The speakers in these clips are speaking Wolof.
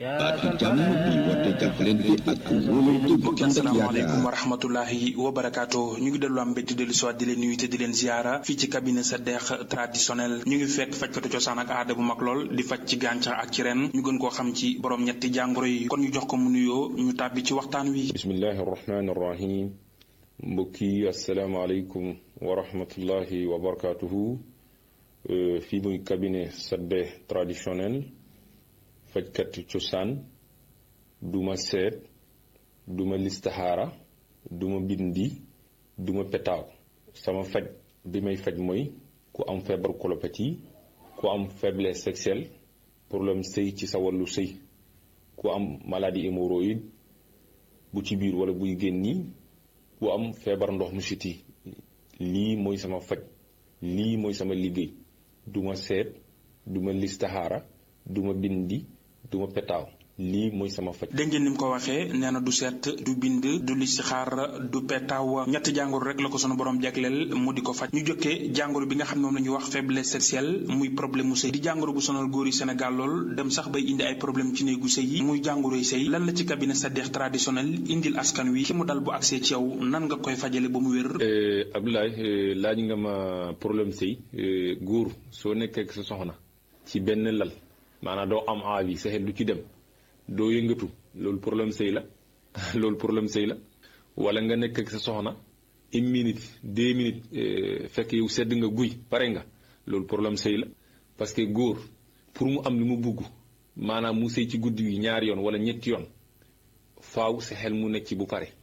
baatu jàmm bi woote jàppalante ak wóolante bu mbokki ànd ak asalaamaaleykum yaakaar wa rahmatullahi wa barakaatu ñu ngi dellu am mbégte dellu siwaat di leen nuyu te di leen ziara fii ci cabinet sa deex traditionnel ñu ngi fekk fajkatu cosaan ak aada bu mag lool di faj ci gàncax ak ci ren ñu gën koo xam ci borom ñetti jàngoro yi kon ñu jox ko mu nuyoo ñu tàbbi ci waxtaan wi bismillahi irrahmani irrahim mbokk yi asalaamaaleykum wa rahmatullahi wa barakatuhu fii muy cabinet sadde traditionnel fajkat cosaan duma seet duma listaxaara duma bindi duma petaaw sama faj bi may faj mooy ku am feebar colopathie ku am faiblesse sexuelle problème sëy ci sa wàllu sëy ku am maladie hémorroïde bu ci biir wala buy génni ku am feebar ndox mu siti lii mooy sama faj lii mooy sama liggéey duma seet duma listaxaara duma bindi duma petaaw lii mooy sama faj dégg ngeen ni mu ko waxee nee na du seet du bind du listixaar du petaaw ñetti jàngoro rek la ko sunu borom jagleel mu di ko faj ñu jokkee jàngoro bi nga xam ne moom la ñuy wax faiblesse sexuelle muy problème mu sëy di jàngoro bu sonal góor yi Sénégal lool dem sax bay indi ay problème ci néegu sëy yi muy jàngoroy sëy lan la ci cabinet Sadekh traditionnel indil askan wi ki mu dal bu agsee ci yow nan nga koy fajale ba mu wér Abdoulaye laaj nga ma problème sëy góor soo nekkee ak sa soxna ci benn lal maanaam doo am envie sa xel du ci dem doo yëngatu loolu problème sëy la loolu problème sëy la wala nga nekk ak sa soxna une minute deux minutes fekk yow sedd nga guy pare nga loolu problème sëy la parce que góor pour mu am li mu bugg maanaam mu sëy ci guddi gi ñaari yoon wala ñetti yoon faaw sa xel mu nekk ci bu pare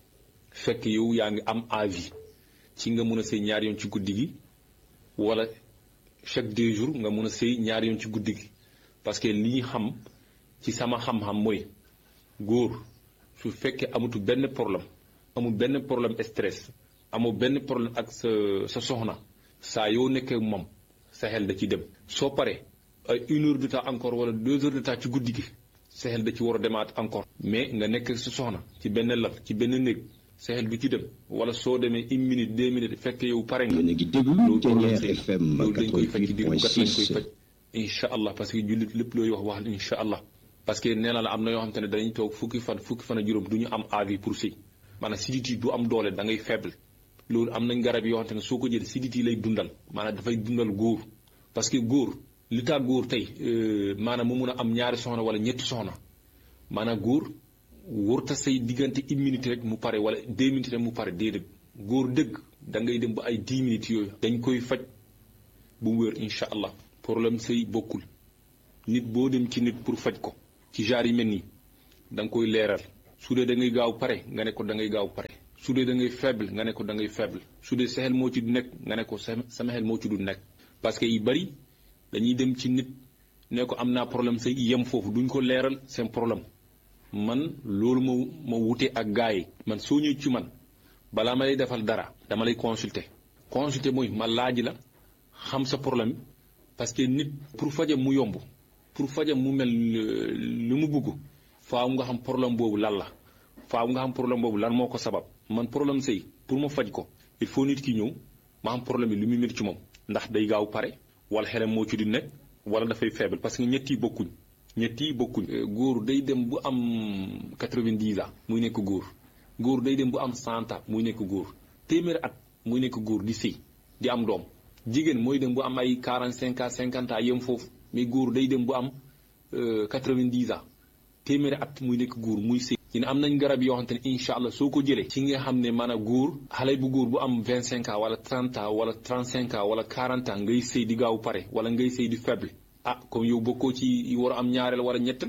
fekk yow yaa ngi am envie ci nga mun a sëy ñaari yoon ci guddi gi wala chaque deux jours nga mun a sëy ñaari yoon ci guddi gi parce que li ñu xam ci sama xam-xam mooy góor su fekkee amatu benn problème amul benn problème stress amul benn problème ak sa sa soxna saa yoo nekkee moom sa xel da ci dem soo paree ay une heure de temps encore wala deux heures de temps ci guddi gi sa xel da ci war a demaat encore mais nga nekk ak sa soxna ci benn lal ci benn néeg sa xel du ci dem wala soo demee une minute deux minutes fekk yow pare nga yéen a ngi déglu loolu Ténière problème sëy FM loolu dañ koy faj ci biir bu kat lañ koy 88.6 faj incha allah parce que jullit lépp looy wax wax incha allah parce que nee na la am na yoo xam te ne dañuy toog fukki fan fukki fan a juróom du ñu am avis pour sëy maanaam sidit yi du am doole da ngay faible loolu am nañ garab yoo xam te ne soo ko jëlee sidit yi lay dundal maanaam dafay dundal góor parce que góor li tax góor tey euh, maanaam mu mun a am ñaari soxna wala ñetti soxna maanaam góor wërta say diggante une minute rek mu pare wala deux minutes rek mu pare déedéet góor dëgg da ngay dem ba ay dix minutes yooyu dañ koy faj bu mu wér incha allah problème sëy bokkul nit boo dem ci nit pour faj ko ci genre yi mel nii da nga koy leeral su dee da ngay gaaw pare nga ne ko da ngay gaaw pare su dee da ngay faible nga ne ko da ngay faible su dee sa xel moo ci du nekk nga ne ko sa sama xel moo ci du nekk parce que yu bari dañuy dem ci nit ne ko am naa problème sëy yem foofu duñ ko leeral seen problème man loolu ma ma wute ak gars yi man soo ñëwee ci man balaa ma lay defal dara dama lay consulter consulter mooy ma laaj la xam sa problème parce que nit pour fajam mu yomb pour fajam mu mel lu mu bugg faaw nga xam problème boobu lan la faaw nga xam problème boobu lan moo ko sabab man problème sëy pour ma faj ko il faut nit ki ñëw ma xam problème bi lu muy métti ci moom ndax day gaaw pare wala xelam moo ci di nekk wala dafay faible parce que ñett yi bokkuñ ñett yi bokkuñ góor day dem bu am 90 ans muy nekk góor góor day dem bu am 100 ans muy nekk góor téeméeri at muy nekk góor di sëy di am doom jigéen mooy dem bu am ay 45 ans 50 ans yem foofu mais góor day dem bu am 90 ans téeméeri at muy nekk góor muy sëy ñu ne am nañ garab yoo xamante ne incha allah soo ko jëlee ci nga xam ne maanaam góor xale bu góor bu am 25 ans wala 30 ans wala 35 ans wala 40 ans ngay sëy di gaaw pare wala ngay sëy di faible ah comme yow bokkoo ci war a am ñaareel wala ñettal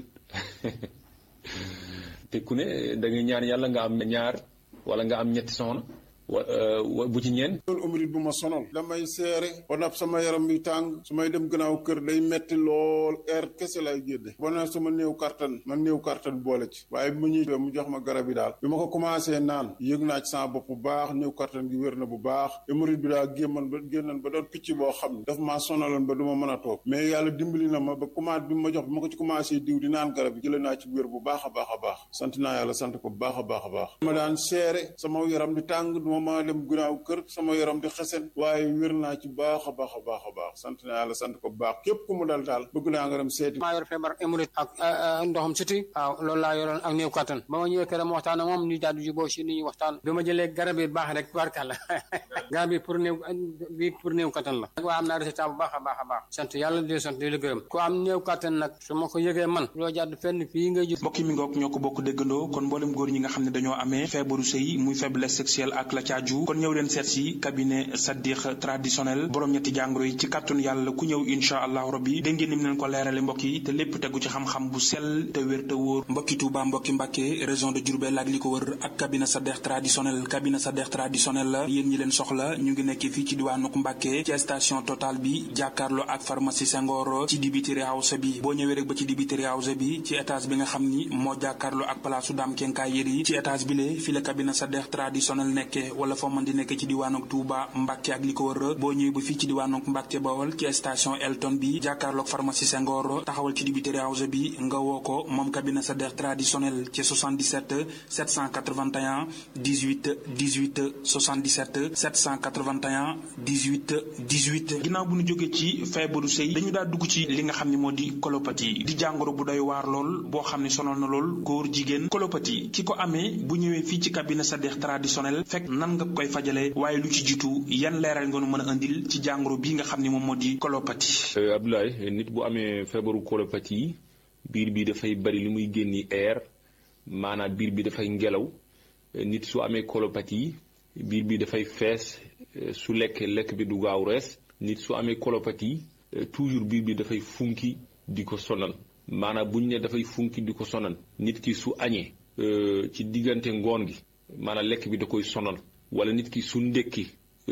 te ku ne da nga ñaan yàlla nga am ñaar wala nga am ñetti soxna wa bu ci ñeen loolu umrit bu ma sonal damay seere ba nag sama yaram bi tàng su may dem gannaaw kër day metti lool air kese lay génne ba nag sama néew kartan man néew kartan boole ci waaye bi ma ñuy mu jox ma garab yi daal bi ma ko commencé naan yëg naa ci sama bopp bu baax néew kartan gi wér na bu baax umrit bi daal gémman ba génnan ba doon picc boo xam ne daf maa sonaloon ba du ma mën a toog mais yàlla dimbali na ma ba commencé bi ma jox bi ma ko ci commencé diw di naan garab yi jëlee naa ci wér bu baax a baax a baax sant naa yàlla sant ko bu baax a baax a baax ma daan seere sama yaram di tàng ma maa dem gannaaw kër sama yaram di xesen waaye wér naa ci baax a baax a baax a baax sant naa yàlla sant ko bu baax képp ku mu dal daal bëgg naa nga dem seeti maa yor feebar hémorroïde ak ndoxam siti waaw loolu laa yoroon ak néew kattan ba ma ñëwee këram waxtaan ak moom ñu daal di juboo si ni ñuy waxtaan bi ma jëlee garab yi baax rek barkàlla garab yi pour néew bi pour néew kattan la waa am naa résultat bu baax a baax a baax sant yàlla di sant di la gërëm ku am néew kattan nag su ma ko yëgee man loo jàdd fenn fii ngay gis mbokki mi ngoog ñoo ko bokk déggandoo kon mboolem góor ñi nga xam ne dañoo amee feebaru sëy muy faiblesse sexuelle ak la caaju kon ñëw leen seet si cabinet Sadikh traditionnel borom ñetti jàngoro yi ci kàttun yàlla ku ñëw insha allahu rabbi dégg ngeen ni mu leen ko leerale mbokk yi te lépp tegu ci xam-xam bu sell te wér te wóor mbokki Touba mbokki Mbàkke région de Diourbel ak li ko wër ak cabinet Sadikh traditionnel cabinet Sadikh traditionnel la yéen ñi leen soxla ñu ngi nekk fii ci diwaanuk Mbàkke ci station Total bi jàkkaarloo ak pharmacie Senghor ci dibiteri house bi boo ñëwee rek ba ci dibiteri house bi ci étage bi nga xam ni moo jàkkaarloo ak palaasu daam kenkaay yëri ci étage bi le fi la cabinet Sadikh traditionnel nekke wala foo mën di nekk ci diwaanuk Touba Mbàkke ak li ko wër boo ñëwee ba fii ci diwaanuk Mbàkke Bawol ci station Elton bi jàkkaarloog pharmacie Senghor taxawal ci dibiteri house bi nga woo ko moom cabinet Sadikh traditionnel ci 77 781 18 18 77 781 18 18 ginnaaw bu ñu jógee ci feebaru sëy dañu daa dugg ci li nga xam ne moo di colopathie di jàngoro bu doy waar lool boo xam ne sonal na lool góor jigéen colopathie ki ko amee bu ñëwee fii ci cabinet Sadikh traditionnel fekk nan nga koy fajale waaye lu ci jiitu yan leeral nga nu mën a indil ci jàngoro bii nga xam ne moom moo di colopathie. Abdoulaye nit bu amee feebaru colopathie biir bi dafay bari li muy génni air maanaam biir bi dafay ngelaw nit su amee colopathie biir bi dafay fees su lekkee lekk bi du gaaw rees nit su amee colopathie toujours biir bi dafay funki di ko sonal maanaam bu ñu ne dafay funki di ko sonal nit ki su añee ci diggante ngoon gi maanaam lekk bi da koy sonal wala nit ki su ndekki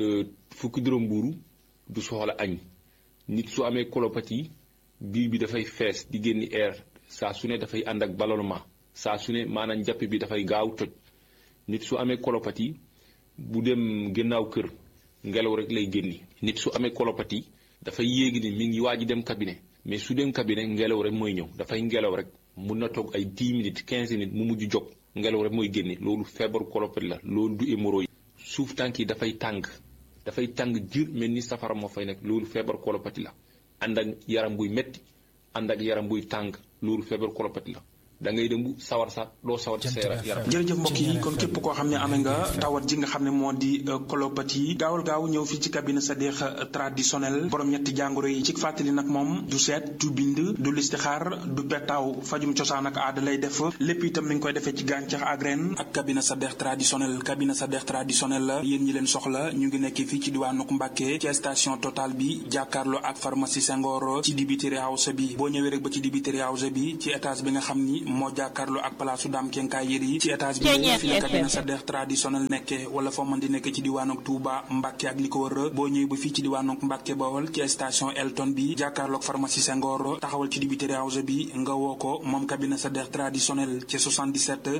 fukki dërëm mbuuru du soxla añ nit su amee colopathie biir bi dafay fees di génni air saa su ne dafay ànd ak ballonnement saa su ne maanaam njàpp bi dafay gaaw toj nit su amee colopathie bu dem gannaaw kër ngelaw rek lay génni nit su amee colopathie dafay yéegi ni mi ngi waaj a dem cabinet mais su dem cabinet ngelaw rek mooy ñëw dafay ngelaw rek mun na toog ay 10 minutes 15 minutes mu mujj jóg ngelaw rek mooy génne loolu feebaru colopathie la loolu du hémorroïde suuf tànk yi dafay tàng dafay tàng jir mel ni safara moo fay nekk loolu feebaru colopathie la ànd ak yaram buy metti ànd ak yaram buy tàng loolu feebaru colopathie la da ngay dem bu sawar sax doo sawar ci sa yaram jërëjëf mbokk yi kon képp koo xam ne amee nga tawat ji nga xam ne moo di colopathie gaawal gaaw ñëw fii ci cabinet Sadikh traditionnel borom ñetti jàngoro yi ci fàttali nag moom du seet du bind du listixaar du petaaw fajum cosaan ak aada lay def lépp itam mi ngi koy defee ci gàncax ak ren ak cabinet Sadikh traditionnel cabinet Sadikh traditionnel la yéen ñi leen soxla ñu ngi nekk fii ci diwaanuk Mbàkke ci station Total bi jàkkaarloo ak pharmacie Senghor ci dibiteri house bi boo ñëwee rek ba ci dibiteri house bi ci étage bi nga xam ni moo jàkkaarloo ak palaasu daam kenkaay yër yi ci étage bi fi la cabinet Sadikh traditionnel nekke wala foo mën di nekk ci diwaanok Touba Mbàkke ak li ko wër boo ñëwee ba fii ci diwaanok Mbàkke Bawol ci station Elton bi jàkkaarloog pharmacie Senghor taxawal ci dibiteri house bi nga woo ko moom cabinet Sadikh traditionnel ci 77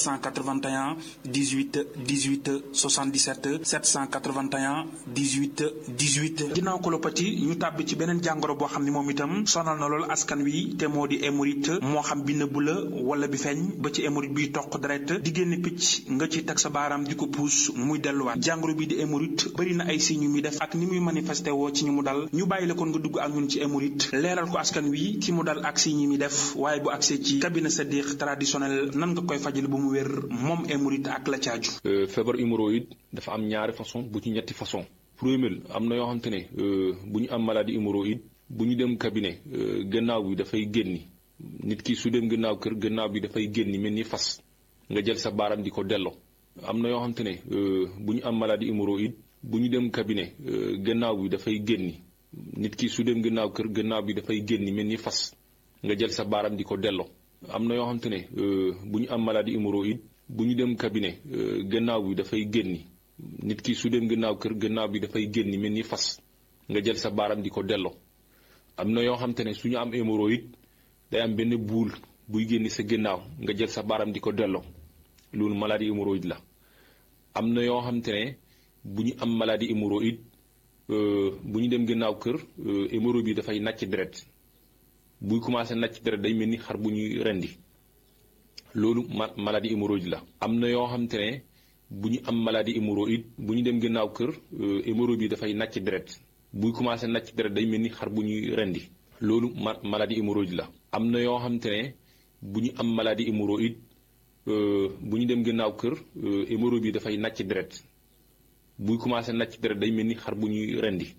781 18 18 77 781 18 18 ginnaaw colopathie ñu tàbbi ci beneen jàngoro boo xam ne moom itam sonal na lool askan wi te moo di hémorroïde moo xam bi nëbbu la wala bi feeñ ba ci hémorroïde biy toq deret di génn picc nga ci teg sa baaraam di ko puus muy delluwaat jàngoro bi di hémorroïde bëri na ay signes yu muy def ak ni muy manifesté woo ci ñu mu dal ñu bàyyi la kon nga dugg ak ñun ci hémorroïde leeral ko askan wi ki mu dal ak signes yi muy def waaye bu agsee ci cabinet Sadikh traditionnel nan nga koy fajal bu mu wér moom hémorroïde ak la caaju feebar hémorroïde dafa am ñaari façon bu ci ñetti façon premier am na yoo xamante ne bu ñu am maladie hémorroïde bu ñu dem cabinet gannaaw bi dafay génni nit ki su dem gannaaw kër gannaaw bi dafay génni mel ni fas nga jël sa baaram di ko delloo am na yoo xamante ne bu ñu am maladie hémorroïde bu ñu dem cabinet gannaaw bi dafay génni nit ki su dem gannaaw kër gannaaw bi dafay génni mel ni fas nga jël sa baaram di ko delloo am na yoo xamante ne bu ñu am maladie hémorroïde bu ñu dem cabinet gannaaw bi dafay génni nit ki su dem gannaaw kër gannaaw bi dafay génni mel ni fas nga jël sa baaram di ko delloo am na yoo xamante ne su ñu am hémorroïde day am benn buul buy génni sa gannaaw nga jël sa baaram di ko delloo loolu maladie hémorroïde la am na yoo xamante ne bu ñu am maladie hémorroïde bu ñu dem gannaaw kër hémorroïde bi dafay nàcc deret buy commencé nàcc deret day mel ni xar bu ñuy rendi loolu ma maladie hémorroïde la am na yoo xamante ne bu ñu am maladie hémorroïde bu ñu dem gannaaw kër hémorroïde bi dafay nàcc deret buy commencé nàcc deret day mel ni xar bu ñuy rendi loolu ma maladie hémorroïde la am na yoo xam te ne bu ñu am maladie hémorroïde bu ñu dem gannaaw kër hémorroïde bi dafay nàcc deret buy commencé nàcc deret day mel ni xar bu ñuy rendi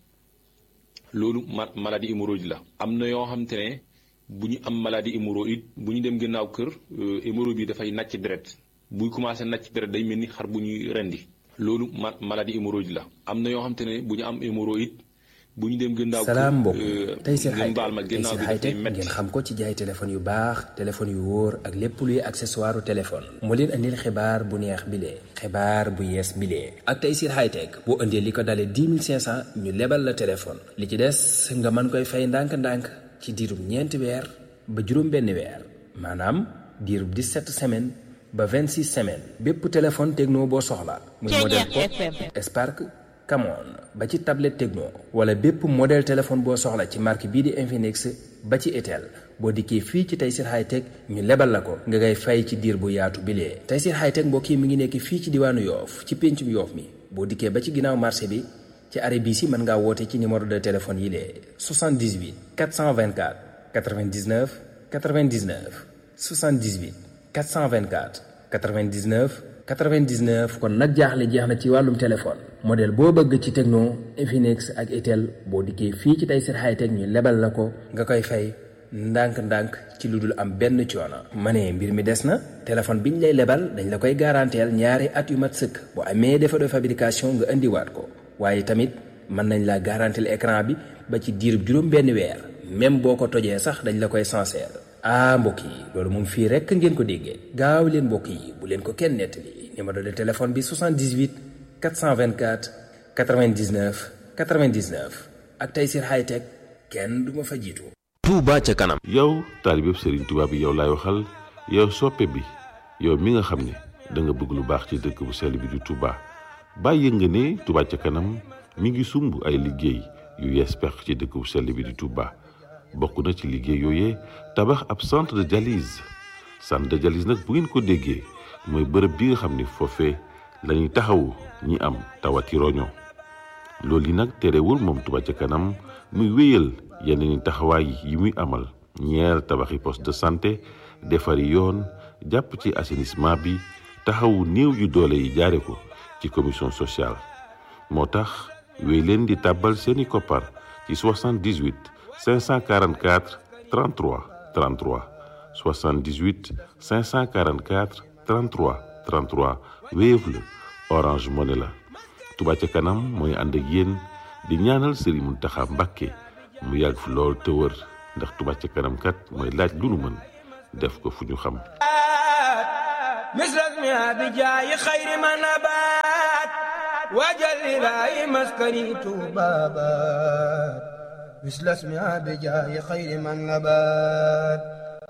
loolu ma maladie hémorroïde la am na yoo xam te ne bu ñu am maladie hémorroïde bu ñu dem gannaaw kër hémorroïde bi dafay nàcc deret buy commencé nàcc deret day mel ni xar bu ñuy rendi loolu ma maladie hémorroïde la am na yoo xam te ne bu ñu am hémorroïde bu ñu dem gannaaw kër salaam mbokk tey seen ngeen baal ma tey gannaaw seen bi dafay hightech métti ngeen xam ko ci jaay téléphone yu baax téléphone yu wóor ak lépp luy accessoire téléphone moo leen andil xibaar bu neex bilee xibaar bu yees bilee ak tey seen hightech boo indee li ko dalee 10 500 ñu lebal la téléphone li ci des nga mën koy fay ndànk-ndànk ci diirub ñeenti weer ba juróom benn weer maanaam diirub 17 semaines ba 26 semaines bépp téléphone techno boo soxla muy modèle Pop Spark Camon ba ci tablette Tecno wala bépp modèle téléphone boo soxla ci marque bii di Infinix ba ci Itel boo dikkee fii ci Tayssir Hightech ñu lebal la ko nga ngay fay ci diir bu yaatu bilee Tayssir Hightech mbokk yi mi ngi nekk fii ci diwaanu Yoof ci péncum Yoof mi boo dikkee ba ci ginnaaw marché bi ci arrêt bii si mën ngaa woote ci numéro de téléphone yi lee 78 424 99 99 78 424 99 99 kon nag jaaxle jeex na ci wàllum téléphone modèle boo bëgg ci Tecno Infinix ak Itel boo dikkee fii ci Tayssir Hightech ñu lebal la ko nga koy fay ndànk-ndànk ci lu dul am benn coono. ma ne mbir mi des na téléphone bi ñu lay lebal dañ la koy garanteel ñaari at yu mat sëkk bu amee défaut de fabrication nga indiwaat ko waaye tamit mën nañ la garanteel écran bi ba ci diirub juróom benn weer même boo ko tojee sax dañ la koy sincère. ah mbokk yi loolu moom fii rekk ngeen ko déggee gaaw leen mbokk yi bu leen ko kenn nettali numéro de téléphone bi 78 424 99 99 ak Tayssir Hightech kenn du ma fa jiitu. Touba ca kanam. yow taalibeb Serigne Touba bi yow laay waxal yow soppe bi yow mi nga xam ne da nga bëgg lu baax ci dëkk bu sell bi di Touba bàyyi nga ne Touba ca kanam mi ngi sumb ay liggéey yu yees pex ci dëkk bu sell bi di Touba. bokk na ci liggéey yooyee tabax ab centre de dialyse centre de dialyse nag bu ngeen ko déggee mooy bërëb bi nga xam ni foofee la ñuy taxawu ñi am tawati roño loolu yi nag terewul moom Touba ca kanam muy wéyal yeneen taxawaay yi muy amal ñeer tabaxi poste de santé defari yoon jàpp ci assainissement bi taxawu néew yu doole yi jaare ko ci commission sociale moo tax wéy leen di tàbbal seeni koppar ci 78 544 33 33 78 544 33 33 Wave la Orange Money la Touba ca kanam mooy ànd ak yéen di ñaanal Serigne Mountakha Mbacké mu yàgg fi lool te wër ndax Touba ca kanam kat mooy laaj lu nu mën def ko fu ñu xam مثلك ما بجاي خير ما نبات وجل لاي مسكني بابات مثل اسمها بجاي خير من نبات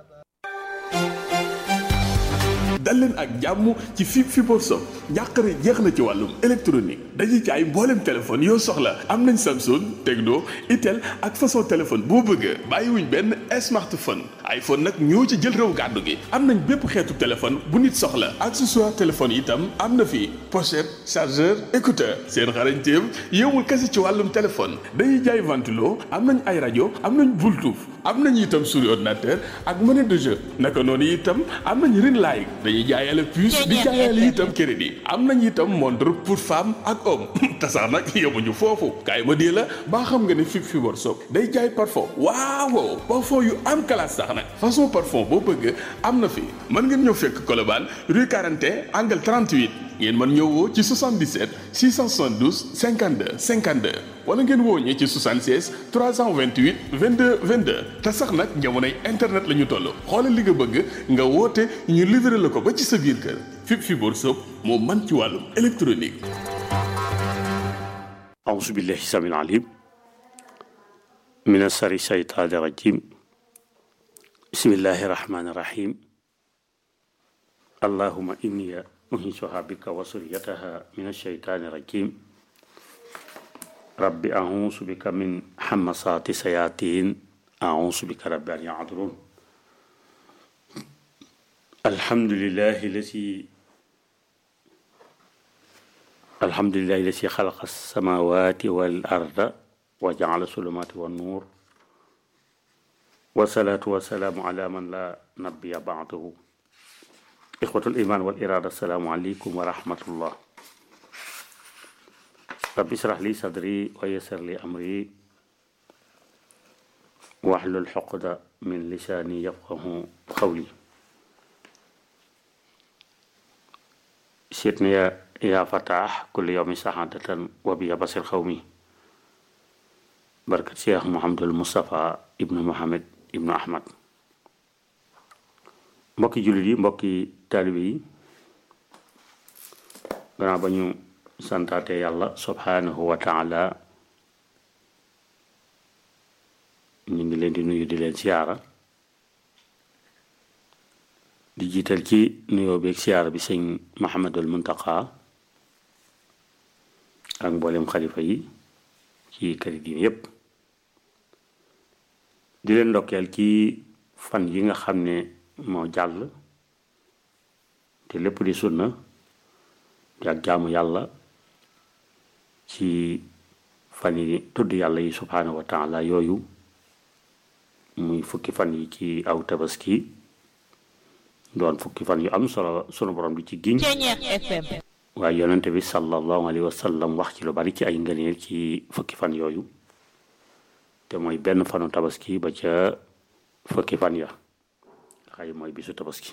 dal leen ak jàmm ci fi fibre som njàqare jeex na ci wàllum électronique dañuy jaay mbooleem téléphone yoo soxla am nañ Samsung Tecno Itel ak façon téléphone boo bëgg bàyyiwuñ benn smartphone iPhone nag ñoo ci jël réew gàddu gi am nañ bépp xeetu téléphone bu nit soxla accessoire téléphone itam am na fi pochette chargeur écouteur seen xarañteem yowul kese ci wàllum téléphone dañuy jaay ventilo am nañ ay rajo am nañ Bluetooth am nañ itam souris ordinateur ak monnaie de jeu naka noonu itam am nañ ring light dañuy jaayale puce di jaayale itam crédit am nañ itam montre pour femme ak homme te sax nag yemuñu foofu kaay ma dee la baa xam nga ne fi fi workshop day jaay parfum waaw parfum yu am classe sax nag façon parfum boo bëgg am na fi mën ngeen ñëw fekk Colobane rue 41 angle 38 ngeen mën ñëw woo ci 77 672 52 52 wala ngeen woo ñi ci 76 328 22 22 te sax nag jamonoy internet la ñu toll xoolal li nga bëgg nga woote ñu livré la ko ba ci sa biir kër Fip Fibour Soop moo man ci wàllum électronique. أعوذ بالله السميع العليم من الشر الشيطان الرجيم بسم الله الرحمن الرحيم اللهم إني أنشئها بك وسريتها من الشيطان الرجيم رب أعوذ بك من حمصات الشياطين أعوذ بك رب أن يعذرون الحمد لله الذي alhamdulillahi lasi xalaqa samawati wal arda wa jaala sulumaati wa nuur wasalaatu wasalaamu ala man la nabiya baadahu ixwatul iman wal irada assalaamu aleykum wa rahmatullah rabbi israh li sadri wa yassir li amri wahlul xoqda min lisaani yafqahu xawli sitni ya yaa fataax kulli yawmi saxaadatan wa biya basir xawmi barkat cheikh mohamadul moustapha ibnu mohamed ibnu ahmad mbokki jullit yi mbokki taalibe yi gannaaw ba ñu santaate yàlla subhanahu wa taala ñu ngi leen di nuyu di leen siyaara di jiital ci nuyoo beeg siyaara bi sëñ Mahamadul Muntaqa ak mboolem xalifa yi ci këri diine yépp di leen ndokkeel ci fan yi nga xam ne moo jàll te lépp di sunna di ak jaamu yàlla ci fan yi tudd yàlla yi subhaanahu wa taala yooyu muy fukki fan yi ci aw tabaski doon fukki fan yu am solo sunu borom di ci giñ waaye yonente bi sallallahu alayhi wa sallam wax ci lu bari ci ay ngëneel ci fukki fan yooyu te mooy benn fanu tabaski ba ca fukki fan ya xay mooy bisu tabaski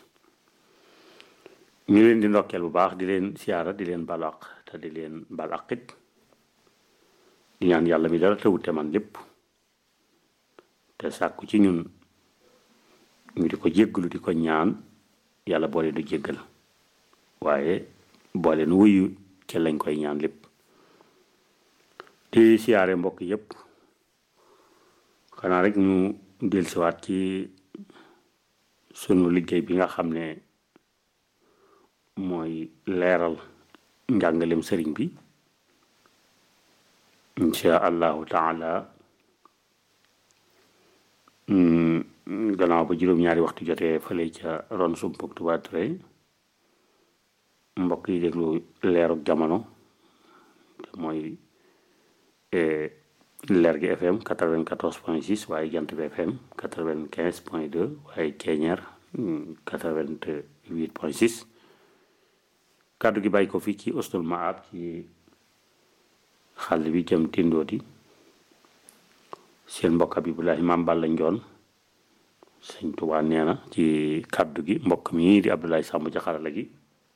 ñu leen di ndokkeel bu baax di leen siyaara di leen balaq te di leen balaqit di ñaan yàlla mi dara tawute man lépp te sàkku ci ñun ñu di ko jégglu di ko ñaan yàlla boole du jéggal waaye boole nu wuyu ci lañ koy ñaan lépp di siyaare mbokk yépp xanaa rek ñu dellusiwaat ci sunu liggéey bi nga xam ne mooy leeral njàngalem sëriñ bi insha allahu taala gannaaw ba juróom-ñaari waxtu jotee fële ca ron sumpug Touba Touré mbokk yi déglu leerug jamono te mooy leer gi FM 94 point 6 waaye jant bi FM 95 point 2 waaye Ceeñeer 88 point 6 kàddu gi bàyyi ko fii ci Ustul Maab ci xàll bi jëm Tindoodi seen mbokk Abibulahi Maam Balla Njoon sëñ Tuubaa nee na ci kàddu gi mbokk mi di Abdoulaye Samb ci xarala gi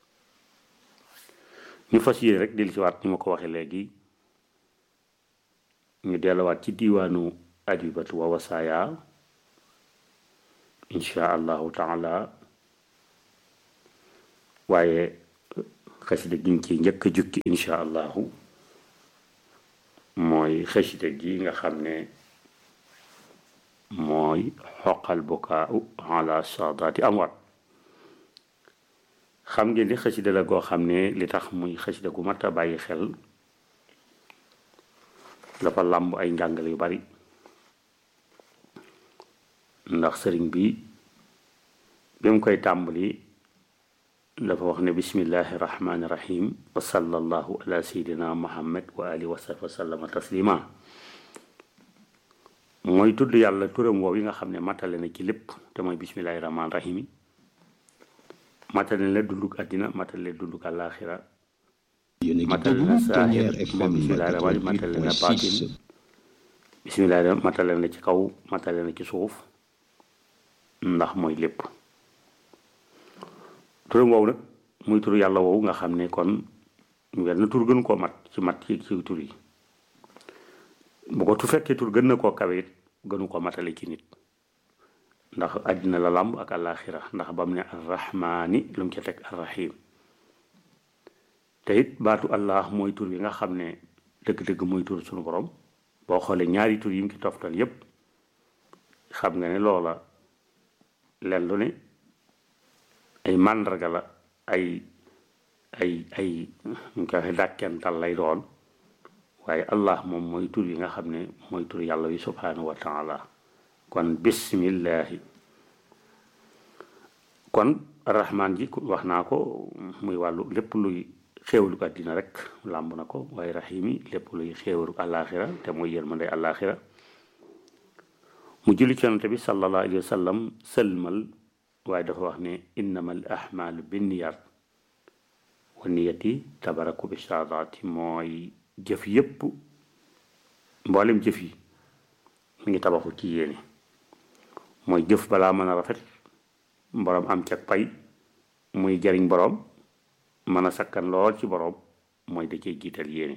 ñu fas yéene rek dellu si waat ni ma ko waxee léegi ñu delluwaat ci diiwaanu ajibatu wa wasaaya insha allahu taala waaye xasida gi ñu ci njëkk a jukki insha allahu mooy xasida gi nga xam ne mooy xoqal bukaau ala saadaati amwaat xam ngeen ni xasida la goo xam ne li tax muy xasida gu mat a bàyyi xel dafa làmb ay njàngale yu bari ndax sëriñ bi bi mu koy tàmbali dafa wax ne bismillahi rahmaani rahim wa sallallahu ala sayidina muhammad wa alihi wa sahbi wa sallama taslima mooy tudd yàlla turam woow yi nga xam ne matale na ci lépp te mooy bismillahi rahmaani rahim yi matale na dunduk àddina matale na dunduk àllaaxira matale na saahir moom bismillahi rahmaani matale na baatin bismillahi matale na ci kaw matale na ci suuf ndax mooy lépp turam woowu nag muy tur yàlla woowu nga xam ne kon wenn tur gën koo mat ci mat ci ci tur yi bu ko tu fekkee tur gën na koo kawe it gënu ko matale ci nit ndax àddina la làmb ak àllaaxira ndax ba mu ne arrahmaani lu mu ca teg arrahim te it baatu allah mooy tur bi nga xam ne dëgg-dëgg mooy tur sunu borom boo xoolee ñaari tur yi mu ci toftal yépp xam nga ne loola len lu ne ay màndarga la ay ay ay ñu koy waxee dàkkental lay doon waaye allah moom mooy tur yi nga xam ne mooy tur yàlla wi subhanahu wa taala kon bismillahi kon rahmaan ji wax naa ko muy wàllu lépp luy xéewlu ko àddina rek làmb na ko waaye rahimi lépp luy xéewaru àllaaxira te mooy yërmande àllaaxira mu julli ci yonante bi sallallahu alayhi wa sallam sëlmal waaye dafa wax ne innama al ahmaalu binniyat wa niyati tabaraku bi saadaati mooy jëf yépp mboolem jëf yi mi ngi tabaxu ci yéene mooy jëf balaa mën a rafet boroom am cag pay muy jariñ boroom mën a sakkan lool ci boroom mooy da cee jiital yéene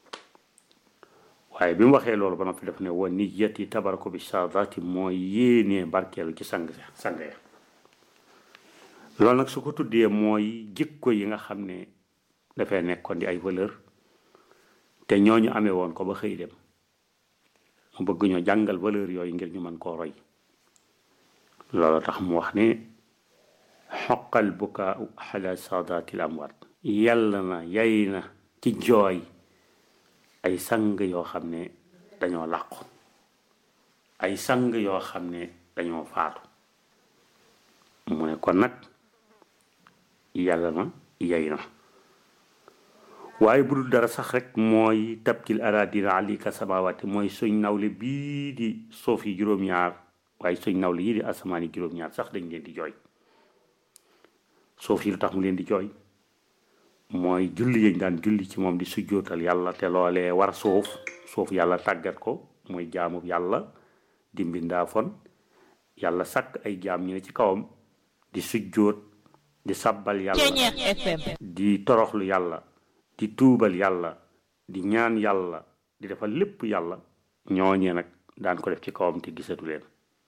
waaye bi mu waxee loolu ba noppi def ne wa niyati tabaraku bi saadaati mooy yéene barkeelu ci sang sang ya loolu nag su ko tuddee mooy jikko yi nga xam ne dafay nekkoon di ay valeur te ñooñu amee woon ko ba xëy dem mu bëgg ñoo jàngal valeur yooyu ngir ñu mën koo roy loolu tax mu wax ne xoqal bukaa xala saadatil amwaat yàlla na yay na ci jooy ay sang yoo xam ne dañoo làqu ay sang yoo xam ne dañoo faatu mu ne kon nag yàlla na yay na waaye bu dul dara sax rek mooy tabkil aradina alika samawaati mooy suñ nawle bii di suuf yi juróom-ñaar waaye suñ nawle yii di asamaan yi juróom-ñaar sax dañ leen di jooy suuf yi lu tax mu leen di jooy mooy julli yañ daan julli ci moom di sujjootal yàlla te loolee war suuf suuf yàlla tàggat ko mooy jaamub yàlla di mbindaafon yàlla sàkk ay jaam ñu ne ci kawam di sujjoot di sabbal yàlla di toroxlu yàlla di tuubal yàlla di ñaan yàlla di defal lépp yàlla ñooñee nag daan ko def ci kawam te gisatu leen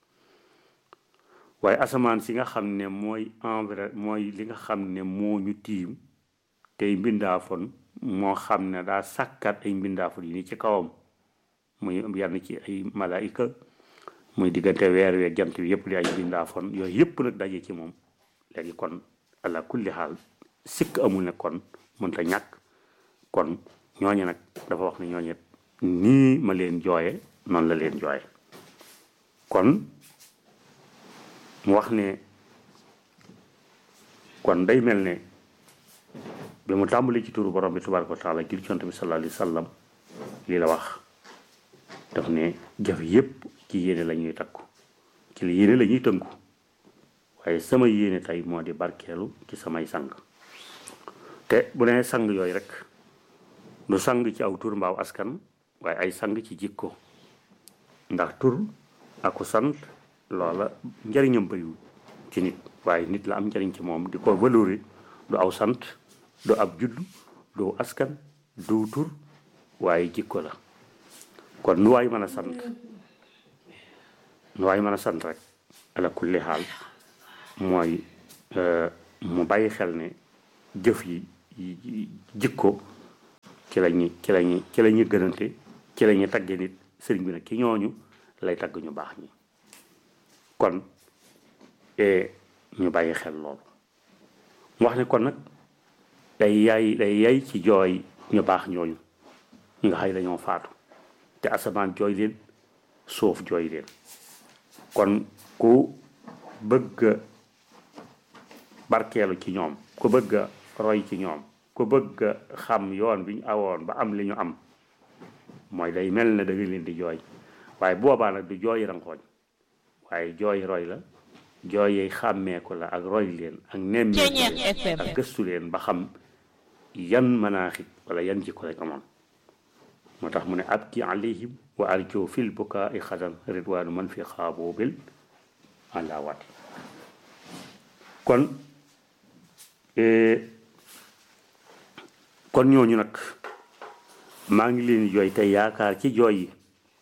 waaye asamaan si nga xam ne mooy envers mooy li nga xam ne moo ñu tiim tey mbindaafon moo xam ne daa sàkkat ay mbindaafon yi ni ci kawam muy yenn ci ay malaayika muy diggante weer weeg jant bi yëpp di ay mbindaafon yooyu yëpp nag daje ci moom léegi kon ala kulli xaal sikk amul ne kon mënta ñàkk kon ñooñu nag dafa wax ne ñooñu nii ma leen jooye noonu la leen jooye kon mu wax ne kon day mel ne bi mu tàmbali ci turu borom bi tabaraka wa taala jul cont bi sallallahu alayhi wa sallam lii la wax daf ne jëf yépp ci yéene la ñuy takku ci li yéene la ñuy tënku waaye sama yéene tey moo di barkeelu ci samay sang te bu nee sang yooyu rek du sang ci aw tur mbaaw askan waaye ay sang ci jikko ndax tur aku sant loola njariñam bëriwul ci nit waaye nit la am njariñ ci moom di ko valori du aw sant du ab judd du askan du tur waaye jikko la kon nu waay mën a sant nu waay mën a sant rek ala kulli xaal mooy mu bàyyi xel ne jëf yi jikko ci la ñuy ci la ñuy ci la ñuy gënante ci la ñuy tagge nit sëriñ bi nag ci ñooñu lay tagg ñu baax ñi kon ñu bàyyi xel loolu mu wax ne kon nag day yaay day yay ci jooy ñu baax ñooñu ñi nga xay dañoo faatu te asamaan jooy leen suuf jooy leen kon ku bëgg barkeelu ci ñoom ku bëgg roy ci ñoom ku bëgg xam yoon bi ñu awoon ba am li ñu am mooy day mel ne da nga leen di jooy waaye boobaa nag du jooy rankooñ waaye jooy roy la jooy xàmmeeku la ak roy leen ak nemmeeku ak gëstu leen ba xam yan manaaxit wala yan jikko lañ amoon moo tax mu ne abki alayhim wa arjo fil bukaai xadan ridwaanu man fi xaaboo bil àndaawaati kon kon ñooñu nag maa ngi leen jooy te yaakaar ci jooy yi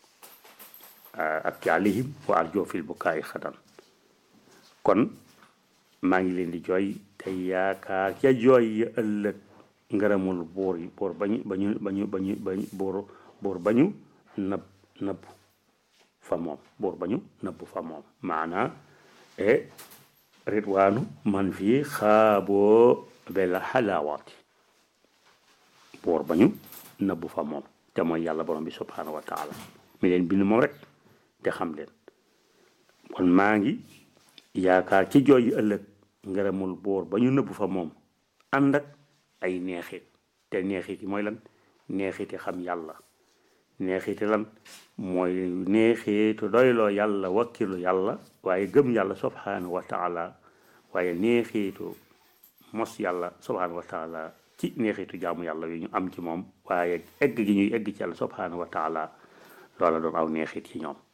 abki alayhim wa arjo fil bukaai xadan kon maa ngi leen di jooy te yaakaar ca jooy yi ëllëg ngërëmul buur yi buur bañu bañu bañu bañu bañu buur buur bañu nëbb nëbb fa moom buur bañu nëbb fa moom maanaa e ridwaanu man fii xaaboo bel xalaawaati buur bañu nëbb fa moom te mooy yàlla borom bi subhaanahu wa taala mi leen bind moom rek te xam leen kon maa ngi yaakaar ci jooy yi ëllëg ngërëmul buur ba ñu nëbb fa moom ànd ak ay neexit te neexiti mooy lan neexiti xam yàlla neexiti lan mooy neexitu doyloo yàlla wakkilu yàlla waaye gëm yàlla subhanahu wa taala waaye neexitu mos yàlla subhanahu wa taala ci neexitu jaamu yàlla yu ñu am ci moom waaye egg gi ñuy egg ci yàlla subhanahu wa taala loola doon aw neexit ci ñoom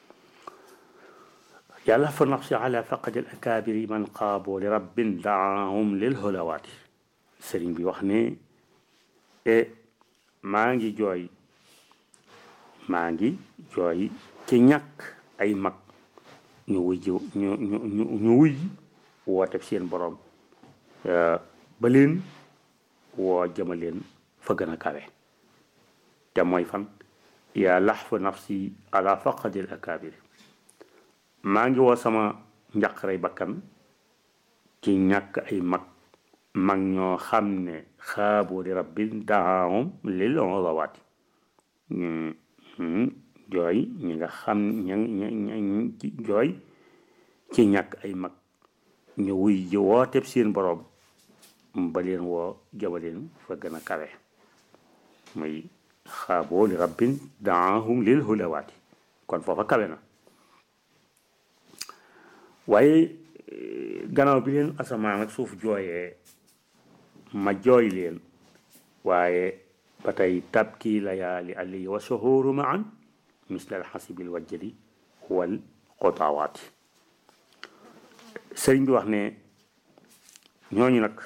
yàlla fa nafsi ala faqadi al akabiri man qaabo li rabbin daahum lil hulawaati sëriñ bi wax ne e maa ngi jooy maa ngi jooy ci ñàkk ay mag ñu wuy ji ñu ñu ñu ñu wuy woote seen borom ba leen woo jëma leen fa gën a kawe te mooy fan yaa laxfu nafsi ala faqadi al akabiri maa ngi woo sama njaqarey bakkan ci ñàkk ay mag mag ñoo xam ne xaaboo di rabbin daahum lil ulawaati jooy ñi nga xam ña ña jooy ci ñàkk ay mag ñu wuy ji wooteeb seen boroom ba leen woo jaba leen fa gën a kawe muy xaaboo li rabbin daahum lil ulawaati kon foofa kawe na waaye gannaaw bi leen asamaan ak suuf jooyee ma jooy leen waaye ba tey tabki layaali ali wa suhuuru maan misla alxasibil wajjadi wal xotawaati sëriñ bi wax ne ñooñu nag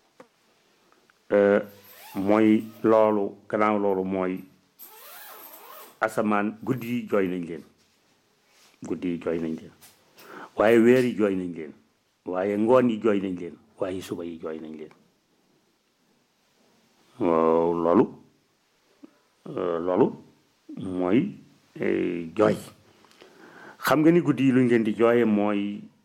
mooy loolu gannaaw loolu mooy asamaan guddi yi jooy nañ leen guddi yi jooy nañ leen waaye weer yi jooy nañ leen waaye ngoon yi jooy nañ leen waaye suba yi jooy nañ leen loolu loolu mooy jooy xam nga ni guddi yi luñ leen di jooye mooy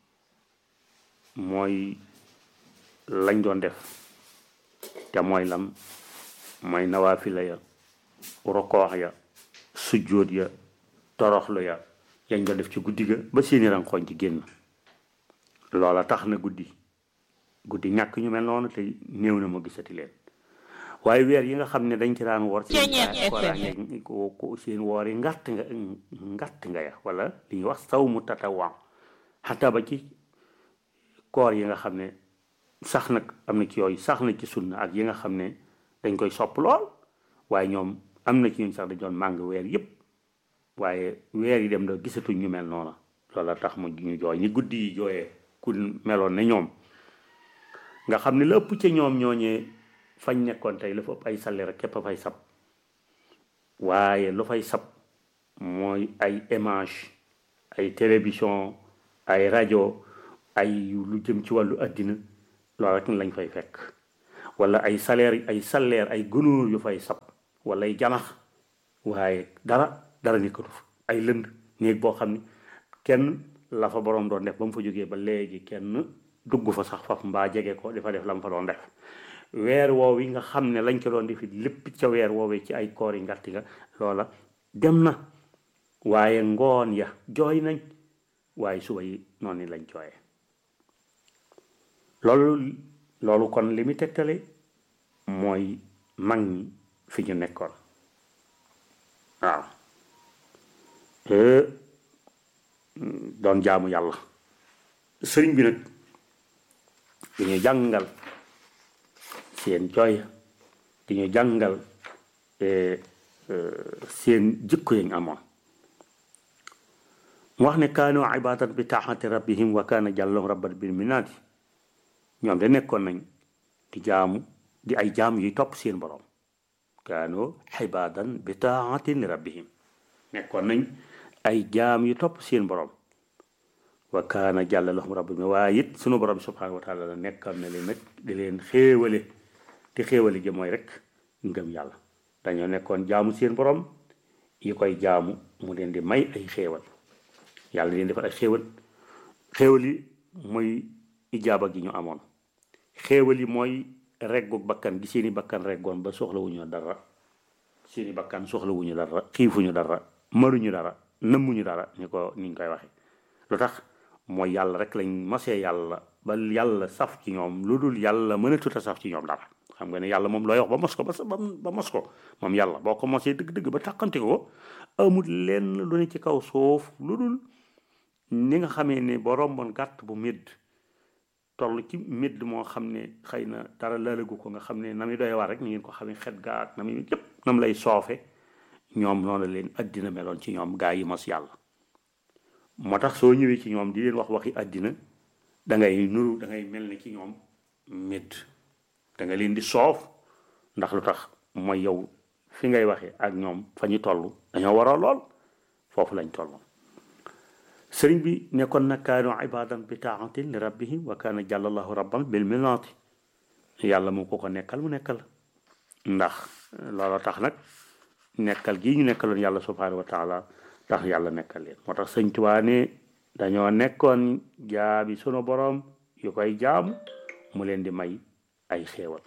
mooy lañ doon def te mooy lam mooy nawaafila ya rokoox ya sujjóot ya toroxlu ya yañ doon def ci guddi ga ba seeni rankoñ ci génn loola tax na guddi guddi ñàkk ñu mel noonu te néew na ma gisati leen waaye weer yi nga xam ne dañ ci daan woor seen koraange ko seen woor yi ngàtt nga ngàtt nga ya wala li ñuy wax saw mu tatawaa xataa ba ci koor yi nga xam ne sax nag am na ci yooyu sax na ci sunna ak yi nga xam ne dañ koy sopp lool waaye ñoom am na ci ñun sax dañ doon màng weer yépp waaye weer yi dem da gisatuñ ñu mel noona loola tax mu ñu jooy ni guddi yi jooyee ku meloon ne ñoom nga xam ne la ëpp ca ñoom ñooñee fañ nekkoon tey la fa ëpp ay salaire rek képp a fay sab waaye lu fay sab mooy ay image ay télévision ay rajo ay lu jëm ci wàllu àddina loolu rek lañ fay fekk wala ay salaire ay salaire ay gunóor yu fay sab wala ay janax waaye dara dara nekkatu fa ay lënd néeg boo xam ne kenn la fa boroom doon def ba mu fa jógee ba léegi kenn dugg fa sax faf mbaa jege ko dafa def la mu fa doon def weer woow yi nga xam ne lañ ko doon defi lépp ca weer woowee ci ay koor yi ngàtti nga loola dem na waaye ngoon ya jooy nañ waaye suba yi noonu lañ jooyee loolu loolu kon li mu tegtale mooy mag ñi fi ñu nekkoon waaw doon jaamu yàlla sëriñ bi nag di ñu jàngal seen jooy di ñu jàngal seen jikko yañ amoon mu wax ne kaanu ibadan bi taaxati rabbihim wa kaana jàllahum rabban bil minaati ñoom de nekkoon nañ di jaamu di ay jaam yuy topp seen borom kaanu ibadan bi taaxatin rabbihim nekkoon nañ ay jaam yu topp seen borom wa kaana jàlla lahum rabbihim waaye it sunu borom subhanahu wa taala la nekkoon na leen nag di leen xéewale te xéewale gi mooy rek ngëm yàlla dañoo nekkoon jaamu seen borom yi koy jaamu mu leen di may ay xéewal yàlla leen defal ay xéewal xéewal yi mooy ijaaba gi ñu amoon xéewal yi mooy reggu bakkan gi seeni bakkan reggoon ba soxlawuñu dara seeni bakkan soxlawuñu dara xiifuñu dara maruñu dara nëmmuñu dara ñu ko ni ñu koy waxe lu tax mooy yàlla rek lañ mosee yàlla ba yàlla saf ci ñoom lu dul yàlla mënatut a saf ci ñoom dara xam nga ne yàlla moom looy wax ba mos ko ba sa ba mos ko moom yàlla boo ko mosee dëgg-dëgg ba tàqante ko amul lenn lu ne ci kaw suuf lu dul ni nga xamee ne ba romboon gàtt bu médd toll ci médd moo xam ne xëy na dara laalagu ko nga xam ne na muy doy war rek ni ngeen ko xamee xet gaak na muy yëpp nam lay soofe ñoom noonu leen addina meloon ci ñoom gaa yi mos yàlla moo tax soo ñëwee ci ñoom di leen wax waxi addina da ngay nuru da ngay mel ne ci ñoom médd da nga leen di soof ndax lu tax mooy yow fi ngay waxee ak ñoom fa ñu toll dañoo waroo lool foofu lañ toll sëriñ bi nekkoon na kaanu ibadan bi taatin li rabbihim wa kaana jàllallahu rabban bil minaati yàlla mu ko ko nekkal mu nekkal ndax looloo tax nag nekkal gii ñu nekkaloon yàlla subhanahu wa taala tax yàlla nekkal leen moo tax sëñ Tuubaa ne dañoo nekkoon jaabi sunu boroom yu koy jaamu mu leen di may ay xéewal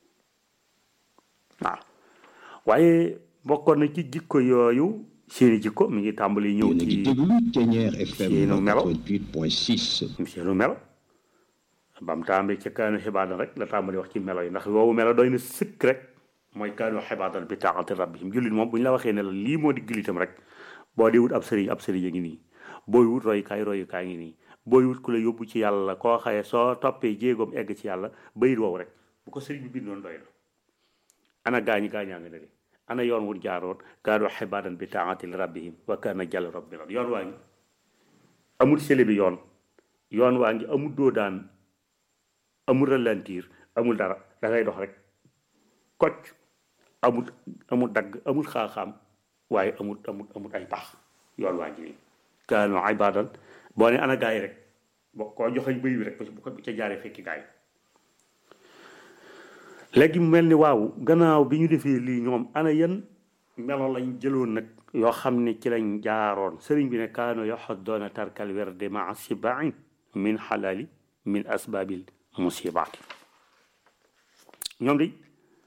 waaw waaye bokkoon na ci jikko yooyu seeni jikko mi ngi tàmbali ñëw yéen a ngi ci déglu Thiéniere FM seenu melo 88.6 seenu melo bam tàmbali ca kaanu xibaadan rek la tàmbali wax ci melo yi ndax woowu melo doy na sëkk rek mooy kaanu xibaadan bi taa'ati rabbihim jullit moom bu ñu la waxee ne la lii moo di jullitam rek boo di wut ab sëriñ ab sëriñ a ngi nii booy wut royukaay royukaay ngi nii booy wut ku la yóbbu ci yàlla koo xaye soo toppee jéegoom egg ci yàlla bayit woowu rek bu ko sëriñ bi bindoon doy na ana gaañi gaañaa nga ne de ana yoon wu jaaroon kaanu xibaadan bi taa'ati rabbihim wa kaana jàll rabbi yoon waa ngi amul sele bi yoon yoon waa ngi amul doo daan amul ralentir amul dara da ngay dox rek kocc amul amul dagg amul xaaxaam waaye amul amul amul ay pax yoon waa ngi nii kaanu ibadan boo ne ana gaay rek boo koo joxeñ bëy bi rek bu ko bu ca jaaree fekki gaay léegi mu mel ni waaw gannaaw bi ñu defee lii ñoom ana yan melo lañ jëloon nag yoo xam ne ci lañ jaaroon sëriñ bi ne kaano yaxuddoona tarkal werde maa sibain min xalaali min asbaabil musibaati ñoom di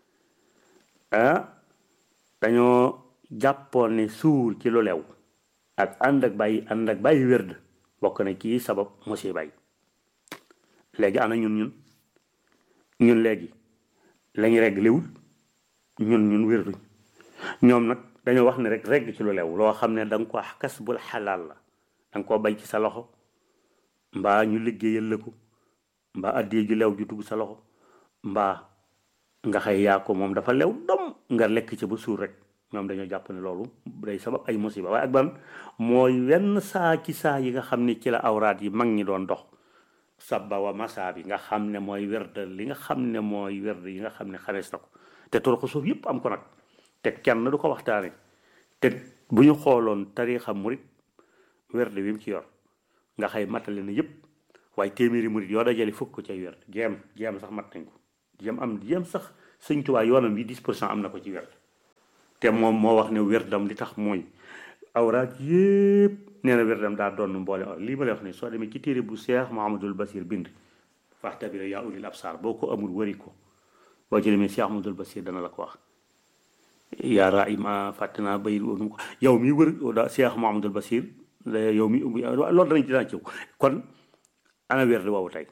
ah dañoo jàppoon ne suur ci lu lew ak ànd ak bàyyi ànd ak bàyyi wérd bokk na ci sabab musiba yi léegi ana ñun ñun ñun léegi lañ regg liwul ñun ñun wérduñ ñoom nag dañoo wax ne rek regg ci lu lew loo xam ne da nga ko kas bul xalaal la da nga koo bay ci sa loxo mbaa ñu liggéeyal la ko mbaa addee ju lew ju dugg sa loxo mbaa nga xëy yaa ko moom dafa lew dom nga lekk ci ba suur rek ñoom dañoo jàpp ne loolu day sabab ay musiba waaye ak ban mooy wenn saa ci saa yi nga xam ne ci la awraat yi mag ñi doon dox sabba wa masa bi nga xam ne mooy werd li nga xam ne mooy werd yi nga xam ne xamees na ko te toroxu suuf yëpp am ko nag te kenn du ko waxtaane te bu ñu xooloon tariixa murit werd wi mu ci yor nga xëy matale na yëpp waaye téeméeri murit yoo dajale fukk ko cay werd jéem jéem sax mat nañ ko jéem am jéem sax sëñ Tuubaa yoonam bi 10 pour cent am na ko ci werd te moom moo wax ne werdam li tax mooy awraat yëpp nee na werdam daa doon mboole or lii ma lay wax ne soo demee ci téere bu Seex Muhammadul Basir bind faxtabira yaa ulil absaar boo ko amul wari ko boo ci demee Seex Muhammadul Basir dana la ko wax yaa raa ima fàtte naa bayit woonu ko yow mi wër da Seex Muhammadul Basir yow mi loolu danañ ci daan ciw kon ana werd woowu tey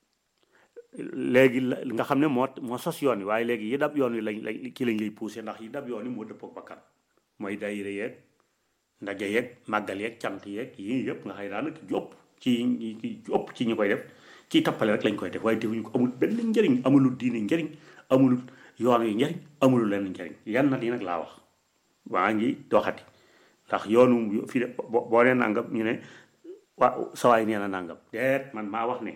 léegi la nga xam ne moo moo sos yoon wi waaye léegi yi dab yoon wi lañ lañ kii lañ lay poussé ndax yi dab yoon wi moo dëppook bakkan mooy daayira yeeg ndaje yeeg màggal yeeg cant yeeg yii yëpp nga xëy daanaka jópp ci ci ëpp ci ñu koy def ci tappale rek lañ koy def waaye defuñu ko amul benn njëriñ amulul diine njëriñ amulul yoon wi njëriñ amulul lenn njëriñ yan nat yi nag laa wax waa ngi doxati ndax yoonu fii de boo nee nangam ñu ne waa sawaay nee na nangam deet man maa wax ne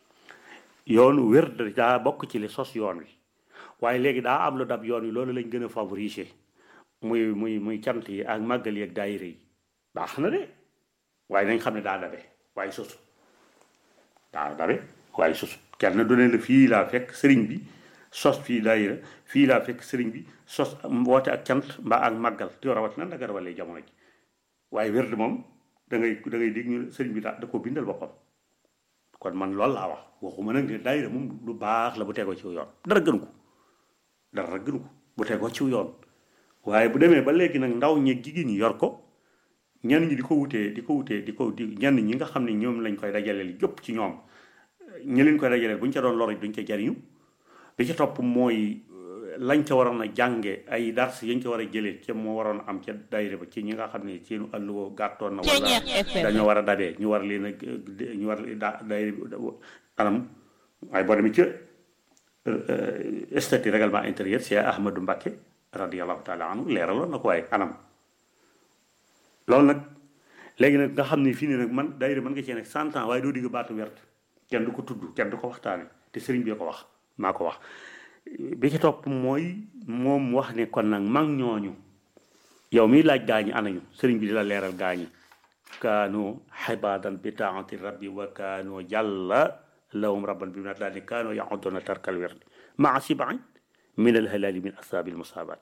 yoonu wér daa bokk ci li sos yoon wi waaye léegi daa am lu dab yoon wi loolu lañ gën a favoriser muy muy muy cant yi ak màggal yi ak daayira yi baax na de waaye nañ xam ne daa dabe waaye sosu daa dabe waaye sosu kenn du ne la fii laa fekk sëriñ bi sos fii daayira fii laa fekk sëriñ bi sos woote ak cant mbaa ak màggal te rawat na ndaga rawalee jamono ji waaye wér moom da ngay da ngay dégg ñu sëriñ bi daa da ko bindal boppam kon man loolu laa wax waxuma nag ne daayira moom lu baax la bu tegoo ci yoon dara gënu ko dara gënu ko bu tegoo ci yoon waaye bu demee ba léegi nag ndaw ñi jigéen ñi yor ko ñenn ñi di ko wutee di ko wutee di ko di ñenn ñi nga xam ne ñoom lañ koy dajaleel yëpp ci ñoom ñi leen koy dajaleel bu ñu ca doon lor duñ ca jariñu bi ci topp mooy lañ ca waroon a jànge ay dars yañ ca war a jëlee ca moo waroon a am ca daayira ba ci ñi nga xam ne seenu àlluwa gàttoon na wala dañoo war a dabee ñu war leen a ñu war da daayira anam waaye boo demee ca statut règlement intérieur c'est Ahmadou Mbacké radiallahu taala anhu leeraloon na ko waaye anam loolu nag léegi nag nga xam ne fii ne nag man daayira mën nga cee nekk cent ans waaye doo digg baatu wert kenn du ko tudd kenn du ko waxtaane te sëriñ bi ko wax maa ko wax bi ci topp mooy moom wax ne kon nag mag ñooñu yow miy laaj gaañi anañu sëriñ bi di la leeral gaañi kaanu xibadan bi taati rabbi wa kaanu jàlla lahum rabban bi nat daal ni kaanu yaxuduna tarkal werd maa sibain min al halali min asaabil musaabaati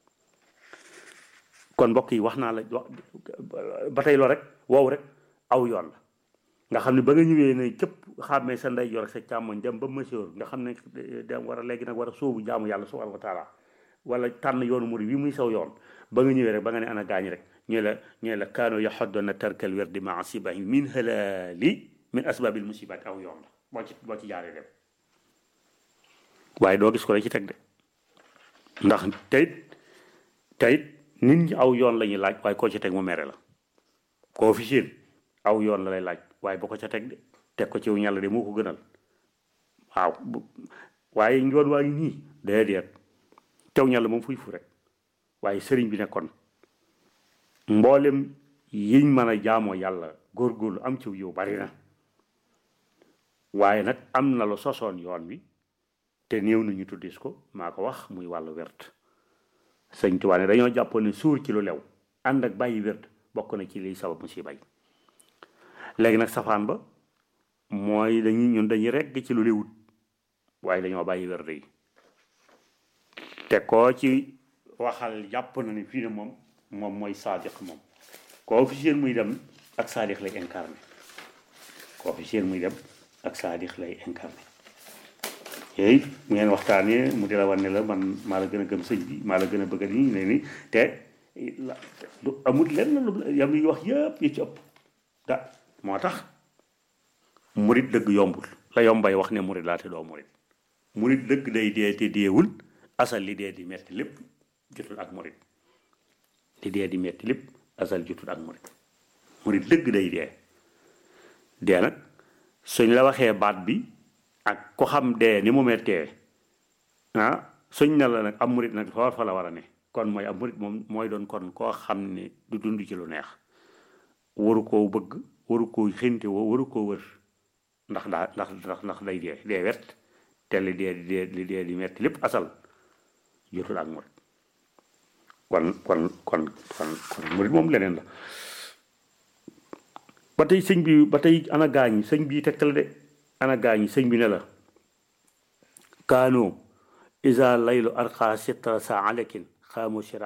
kon mbokk yi wax naa la ba tey loo rek wow rek aw yoon la nga xam ne ba nga ñëwee ne cëpp xàmmee sa ndey yor sa càmmoñ dem ba mesure nga xam ne dem war a léegi nag war a sóobu jaamu yàlla subhanahu wa taala wala tànn yoonu murid wi muy saw yoon ba nga ñëwee rek ba nga ne ana gaañ rek ñooy la ñooy la kaano yaxoddona tarkal werdi maa sibahi min halali min asbabil musibaati aw yoon la boo ci boo ci jaaree dem waaye doo gis ko la ci teg de ndax teyit teyit nit ñi aw yoon la ñuy laaj waaye koo ci teg mu mere la koo fi séen aw yoon la lay laaj waaye boo ko ca teg de teg ko ci wu ñàll de moo ko gënal waaw waaye yoon waa ngi nii déedéet tew ñàll moom fuy fu rek waaye sëriñ bi nekkoon mboolem yiñ mën a jaamoo yàlla góorgóorlu am ci yow bari na waaye nag am na lu sosoon yoon wi te néew nañu tuddis ko maa ko wax muy wàllu wert sëñ Tuubaa ne dañoo jàppoon ne suur ci lu lew ànd ak bàyyi wert bokk na ci liy sabab mu si bay léegi nag safaan ba mooy dañuy ñun dañuy regg ci lu lewut waaye dañoo bàyyi wert yi te koo ci waxal jàpp na ni fii ne moom moom mooy saadiq moom koo fi seen muy dem ak saadiq lay incarné koo fi seen muy dem ak saadiq lay incarné yooyu mu ngeen waxtaanee mu di la wan ne la man maa la gën a gëm sëñ bi maa la gën a bëgg nii ne ni te du amul lenn lu yam yi wax yëpp yi ci ëpp da moo tax murit dëgg yombul la yombay wax ne murit laa te doo murit murit dëgg day dee te deewul asal li dee di metti lépp jotul ak murit li dee di metti lépp asal jotul ak murit murit dëgg day dee dee nag suñ la waxee baat bi ak ko xam dee ni mu mettee ah suñ na la nag am murit nag foofu fa la war a ne kon mooy am murit moom mooy doon kon koo xam ne du dund ci lu neex waru koo bëgg waru koo xinte woo waru koo wër ndax daa ndax ndax ndax day dee dee wet te li dee di dee li dee di metti lépp asal jotul ak murit kon kon kon kon kon murit moom leneen la ba tey sëñ bi ba tey ana gaañ sëñ bi tegtal de ana gaañ sëñ bi ne la kaano isa laylu arqa sitra sa alekin xaamu sira